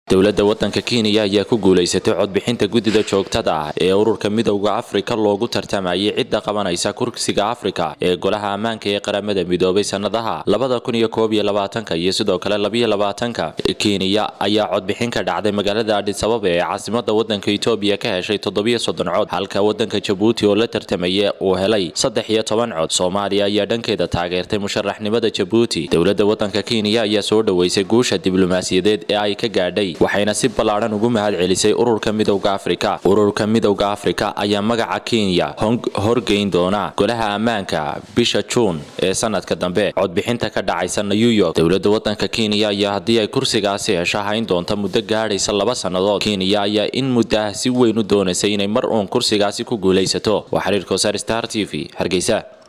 dowladda waddanka kenya ayaa ku guulaysatay codbixinta guddida joogtada ah ee ururka midowda afrika loogu tartamayay cidda qabanaysa kursiga afrika ee golaha ammaanka ee qaramada midoobay sannadaha labada kun iyo koob iyo labaatanka iyo sidoo kale labiyo labaatanka kenya ayaa codbixin ka dhacday magaalada adhisababa ee caasimada waddanka etoobiya ka heshay toddobiyo soddon cod halka waddanka jabuuti oo la tartamaya uu helay saddex iyo toban cod soomaaliya ayaa dhankeeda taageertay musharaxnimada jabuuti dowladda waddanka kenya ayaa soo dhoweysay guusha diblomaasiyadeed ee ay ka gaadhay waxayna si ballaadhan ugu mahad celisay ururka midowda afrika ururka midowda afrika ayaa magaca kenya horgeyn doona golaha ammaanka bisha juun ee sanadka dambe codbixinta ka dhacaysa new york dowladda waddanka kenya ayaa haddii ay kursigaasi hesho hayn doonta muddo gaadhaysa laba sannadood kenya ayaa in muddaah si weyn u doonaysay inay mar uun kursigaasi ku guulaysato waa xiriirka wasaar star t v hargeysa